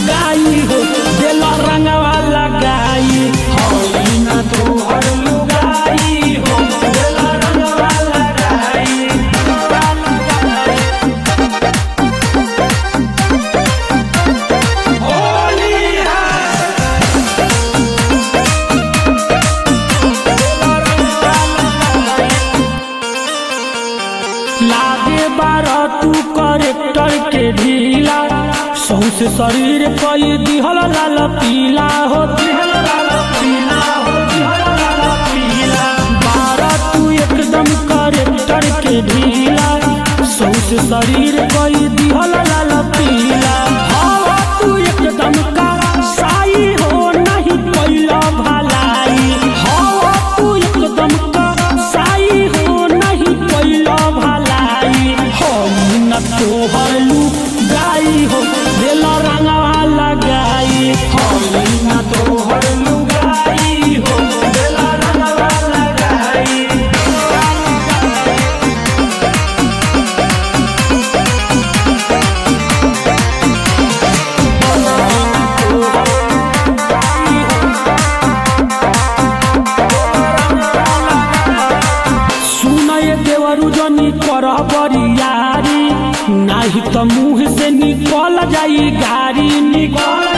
लुगाई हो दिल रंगवा लगाई होई ना तोहर लुगाई हो दिल रंगवा लगाई होली लागे बार तू करेक्टर के ढीला सौसे शरीर कई दिहल लाल पीला हो दिहल लाल पीला हो दिहल लाल पीला बार तू एकदम करेक्टर के ढीला सौसे शरीर कई दिहल लाल पीला हवा तू एकदम का साई हो नहीं कैला भलाई हवा तू एकदम का साई हो नहीं कैला भलाई हम न तोहर लुगाई हो दिल रंगवा लगाई हम न तोहर लुगाई हो दिल रंगवा लगाई सुनय देवरु जनी कर बरियारी नाही त मुँह से निकल जाई गाड़ी निकल